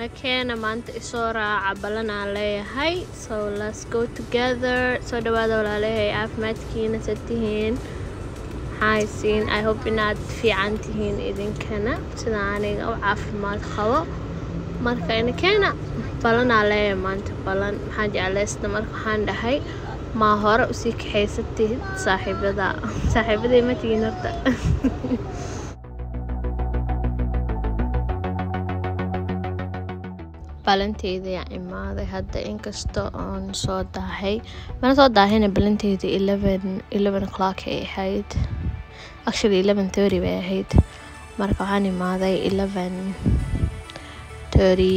nakeena maanta isoo raaca balanaan leeyahay so let's go together soo dhawaada walaalahay caafimaadkiina sa tihiin maxaaysiin i hope inaad fiican tihiin idinkana sida aniga u caafimaad qabo marka nakeena balanaa leeyahay maanta balan maxaan jeclaysta marka waxaan dhahay maa hore usii kaxaysatid saaxiibada saaxiibaday ma tihiin horta balanteyda imaaday hadda inkasta oon soo daahay mana soo daahayna balanteyda eleven o'clock ay ahayd actually eleven thirty bay ahayd marka waxaan imaaday eleven thirty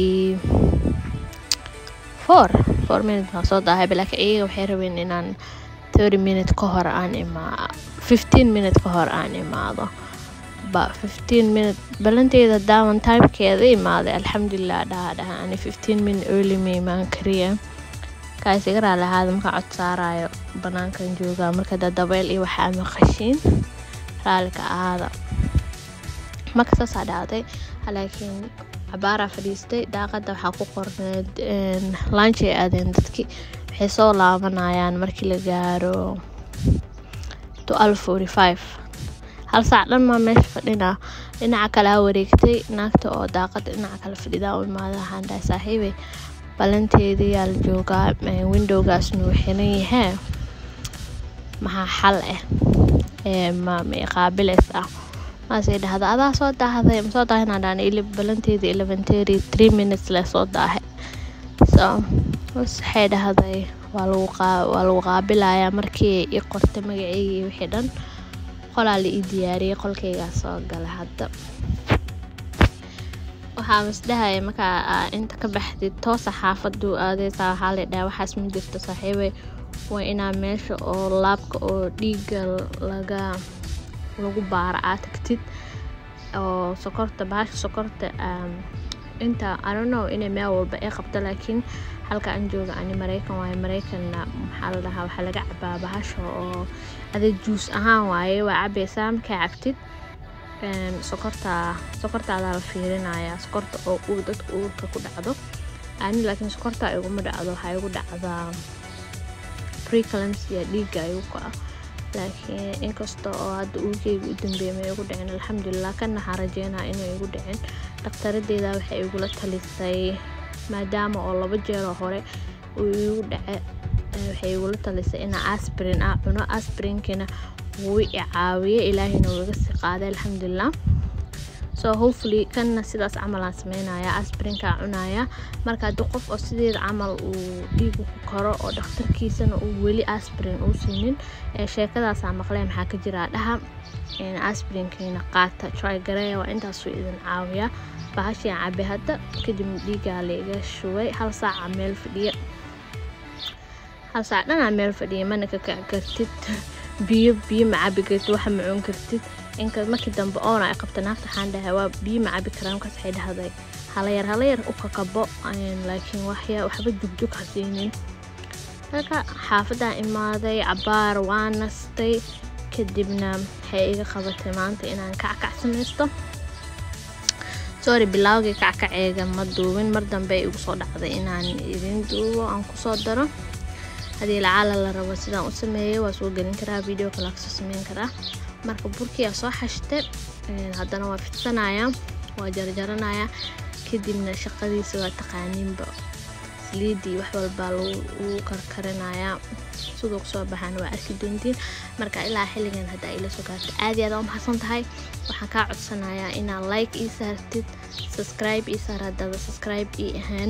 four four minutes baan soo daahay laakiin iyaga waxay rabeen inaan thirty minute ka hor aan imaa fifteen minute ka hor aan imaado ba fifteen minute balanteyda daawan timekeeda imaaday alxamdulilah dhaha dhaha ani fifteen minute early ma imaan kariya kaas iga raali ahaada markaa cod saarayo banaankan joogaa marka da dabeyl iyo waxaa maqashiin raalika ahaada marka saasaa dhacday laakiin cabaaraa fadhiistay daaqada waxaa ku qorneed laanchi ay aadeen dadkii waxay soo laabanayaan markii la gaaro twelve forty five hal saac dhan maa meesha fadhinaa dhinaca kale ha wareegtay naagta oo daaqada dhinaca kale fadhidaa u imaada waxaan dhahay saaxiibey balanteedii yaa la joogaa windowgaasna wuu xiran yahee maxaa xal ah ee ma qaabilays ah maasay dhahda adaa soo daahday ma soo daahinaa dhaan balanteedii eleven thirty three minutes lee soo daahay so waxay dhahday waa lagu qaabilayaa markii i qortay magaceygii wixii dhan qolaa la ii diyaariyay qolkaygaa soo gala hadda waxaa masdhahaya markaa inta ka baxdid toosa xaafaduu aadeysaa waxaa la dhaha waxaas ma jirto saaxiibey waa inaa meesha oo laabka oo dhiiga laga lagu baara aa tagtid oo sokorta bahasha sokorta inta anono inay meel walba ay qabto laakiin halka aan jooga ani mareykan waaye mareykanna maxaa la dhahaa waxaa laga cabaa bahasha oo ada juus ahaan waaye waa cabaysaa markaa cabtid sokorta sokortaadaa la fiirinayaa sokorta oo uu dadka uurka ku dhacdo ani laakiin sokorta iguma dhacdo waxaa igu dhacdaa preclampsia dhiigga igu kaca laakiin inkasta oo hadda uurkeyga u dambeeyay ma igu dhicin alxamdulilah kana waxaan rajeynaa inay igu dhicin dhaktaradeeda waxay igula talisay maadaama oo laba jeeroo hore uu igu dhace waxay igula talisay inaa asbrin ah cuno asbrinkina wuu i caawiye ilaahina wuu iga sii qaaday alxamdulilah so hopefully kanna sidaas camal aan sameynaya asbrinkaa cunaya marka haddii qof oo sideeda camal uu dhiigu ku karo oo dhakhtarkiisana uu weli asbrin uu siinin sheekadaasaa maqlee maxaa ka jiraa dhaha asbrinkiina qaata trygareya waa intaasuu idin caawiya bahashian cabe hadda kadib dhiigaa laiga shubay hal saaca meel fadhiya hal saac dhanaa meel fadhiya mana ka kac kartid biyo biyo ma cabi kartid waxa ma cun kartid inka markii dambe oona ay qabta naagta waxaan dhahay waa biyo ma cabi karaa markaas waxay dhahday halayar halayar u kakabo laakiin waxya waxba jugjug ha siinin marka xaafadaan imaaday cabaar waa nastay kadibna waxay iga qabatay maanta inaan kackac samaysto sorry bilaawgii kackaceega ma duubin mar dambe igu soo dhacday inaan idin duubo aan kusoo daro haddii lacaala la rabo sidaan u sameeyay waa soo gelin karaa video kale kasoo sameyn karaa marka burkiyaa soo xashte haddana waa fidsanayaa waa jarjaranayaa kadibna shaqadiisa waa taqaaniinba saliidii wax walbaa lagu karkarinayaa siduu kusoo baxaana waa arki doontiin marka ilaa xilligan haddaa ila soo gaarta aad iyo aad u maxadsan tahay waxaan kaa codsanayaa inaad like ii saartid subscribe ii saar haddaada subscribe ii ahaan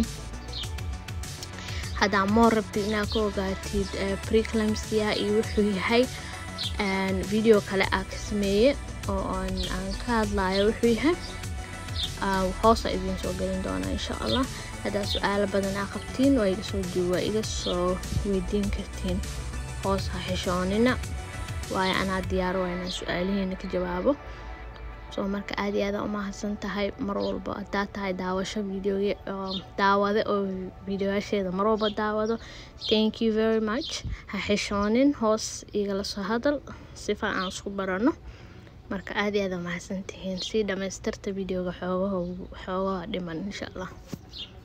haddaa moor rabtid inaad ka ogaatid preclampsia iyo wuxuu yahay video kale aa ka sameeye oo aan ka hadlayo wuxuu yahay hoosa idiin soo gelin doonaa insha allah haddaa su-aalo badan aa qabtiin waa iga soo duuba iga soo weydiin kartiin hoos ha xishoonina waayo anaa diyaaro waa inaan su-aalihiina ka jawaabo soo marka aad iyo aada umahadsan tahay mar walba hadaa tahay daawasho video daawade oo videoyaasheeda mar walba daawado thank you very much ha xishoonin hoos igala soo hadal sifa aan isku barano marka aad iyo aad aa mahadsantihiin sii dhamaystirta videoga xoogaha xoogaha dhiman insha allah